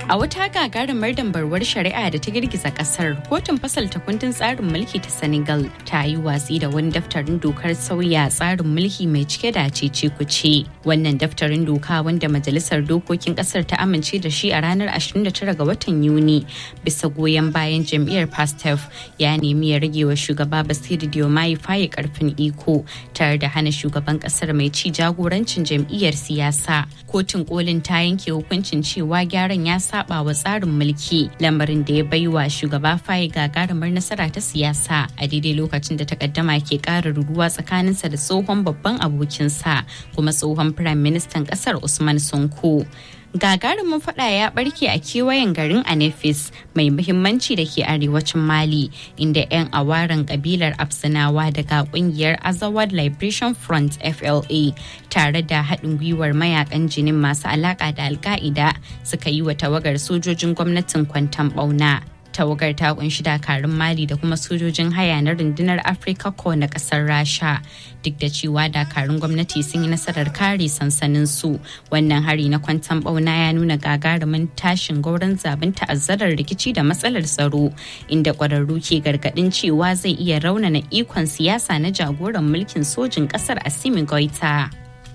A wata gagarumar dambarwar shari'a da ta girgiza kasar, kotun fasalta kundin tsarin mulki ta Senegal ta yi watsi da wani daftarin dokar sauya tsarin mulki mai cike da cece kuce. Wannan daftarin doka wanda majalisar dokokin kasar ta amince da shi a ranar 29 ga watan Yuni bisa goyon bayan jam'iyyar Pastef ya nemi ya rage wa shugaba Basiru Diomaye faye karfin iko tare da hana shugaban kasar mai ci jagorancin jam'iyyar siyasa. Kotun kolin ta yanke hukuncin cewa gyaran ya saba wa tsarin mulki lamarin da ya baiwa shugaba faye gagarumar nasara ta siyasa a daidai lokacin da takaddama ke ƙara ruruwa tsakaninsa da tsohon babban abokinsa kuma tsohon firayim ministan ƙasar usman sonko gagarumin fada ya barke a kewayen garin anefis mai muhimmanci da ke arewacin mali inda 'yan awaren kabilar absinawa daga kungiyar azawad liberation front fla tare da haɗin gwiwar mayakan jinin masu alaƙa da alka'ida suka yi wa tawagar sojojin gwamnatin kwantan bauna tawagar ta kunshi dakarun mali da kuma sojojin haya na rundunar afirka ko na kasar rasha duk da cewa dakarun gwamnati sun yi nasarar kare sansanin su wannan hari na kwantan bauna ya nuna gagarumin tashin gauran zaben ta'azzarar rikici da matsalar tsaro inda kwararru ke gargadin cewa zai iya raunana ikon siyasa na jagoran mulkin sojin kasar asimi goita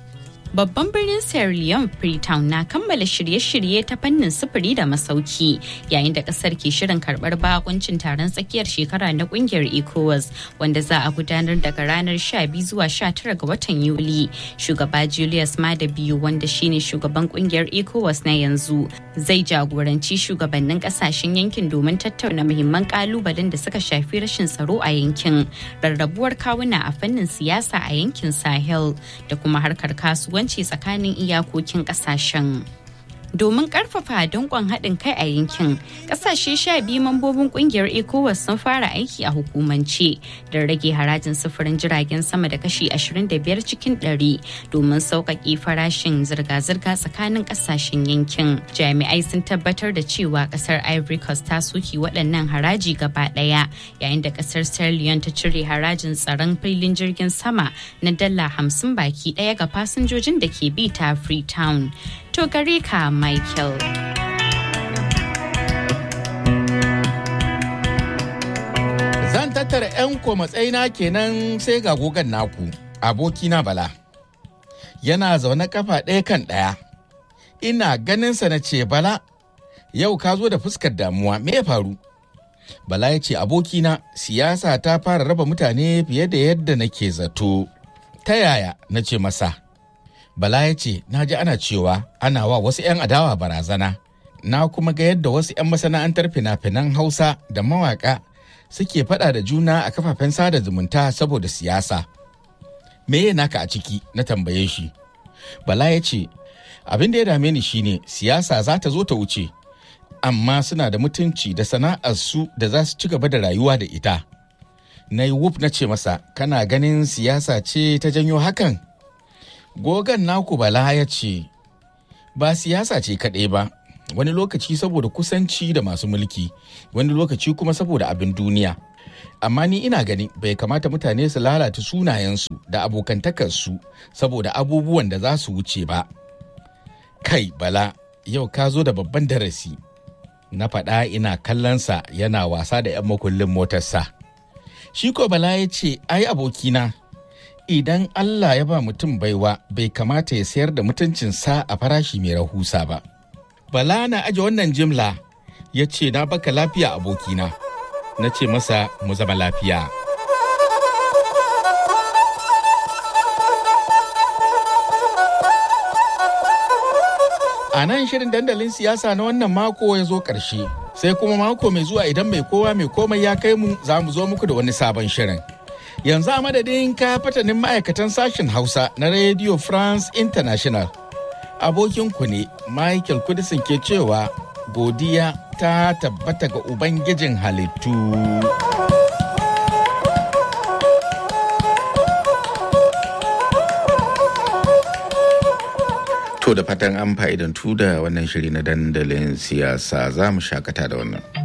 babban birnin Sierra Leone Freetown na kammala shirye-shirye ta fannin sufuri da masauki yayin da kasar ke shirin karbar bakuncin taron tsakiyar shekara na kungiyar ECOWAS wanda za a gudanar daga ranar 12 zuwa 19 ga watan Yuli. Shugaba Julius Mada biyu wanda shine shugaban kungiyar ECOWAS na yanzu zai jagoranci shugabannin kasashen yankin domin tattauna muhimman kalubalen da suka shafi rashin tsaro a yankin, rarrabuwar kawuna a fannin siyasa a yankin Sahel da kuma harkar kasuwanci kasuwanci tsakanin iyakokin kasashen. domin karfafa dankon haɗin kai a yankin ƙasashe sha biyu mambobin ƙungiyar ecowas sun fara aiki a hukumance da rage harajin sufurin jiragen sama da kashi 25 cikin 100 domin sauƙaƙe farashin zirga-zirga tsakanin ƙasashen yankin jami'ai sun tabbatar da cewa ƙasar ivory coast ta soke waɗannan haraji gaba ɗaya yayin da ƙasar sierra leone ta cire harajin tsaron filin jirgin sama na dala 50 baki ɗaya ga fasinjojin da ke bi ta freetown To gare ka Michael. Zan tattara 'yan matsayina kenan sai ga gogon naku, abokina Bala. Yana zaune kafa ɗaya kan ɗaya. Ina ganinsa na ce Bala, yau ka zo da fuskar damuwa, me ya faru? Bala ya ce abokina siyasa ta fara raba mutane fiye da yadda nake zato. Ta yaya na ce masa? Bala ya ce, Na ji ana cewa ana wa wasu 'yan adawa barazana, na kuma ga yadda wasu 'yan masana'antar fina-finan Hausa da mawaka suke faɗa da juna a kafafen sada zumunta saboda siyasa. Me ya naka a ciki na tambaye shi. Bala ya ce, Abin da ya dame ni shine siyasa za ta zo ta wuce, amma suna da mutunci da sana'arsu da za su ci gaba da rayuwa da ita. Na yi wuf na ce masa, Kana ganin siyasa ce ta janyo hakan? gogan naku bala ya ce ba siyasa ce kaɗai ba wani lokaci saboda kusanci da masu mulki wani lokaci kuma saboda abin duniya amma ni ina gani bai kamata mutane su lalata sunayensu da abokantakarsu saboda abubuwan da za su wuce ba kai bala yau ka zo da babban darasi na faɗa ina kallonsa yana wasa da 'yan makullin motarsa shi ko bala ya ce ai abokina idan Allah ya ba mutum baiwa bai kamata ya sayar da mutuncinsa a farashi mai rahusa ba. Bala na aje wannan jimla ya ce na baka lafiya abokina, na ce masa mu zama lafiya. A nan shirin dandalin siyasa na wannan mako ya zo ƙarshe, sai kuma mako mai zuwa idan mai kowa mai komai ya kai mu za mu zo muku da wani sabon shirin. yanzu a madadin ka fatanin ma'aikatan sashen hausa na radio france international abokinku ne michael kudisin ke cewa godiya ta tabbata ga ubangijin halittu to da fatan an fa'idantu da wannan shiri na dandalin siyasa za mu shakata da wannan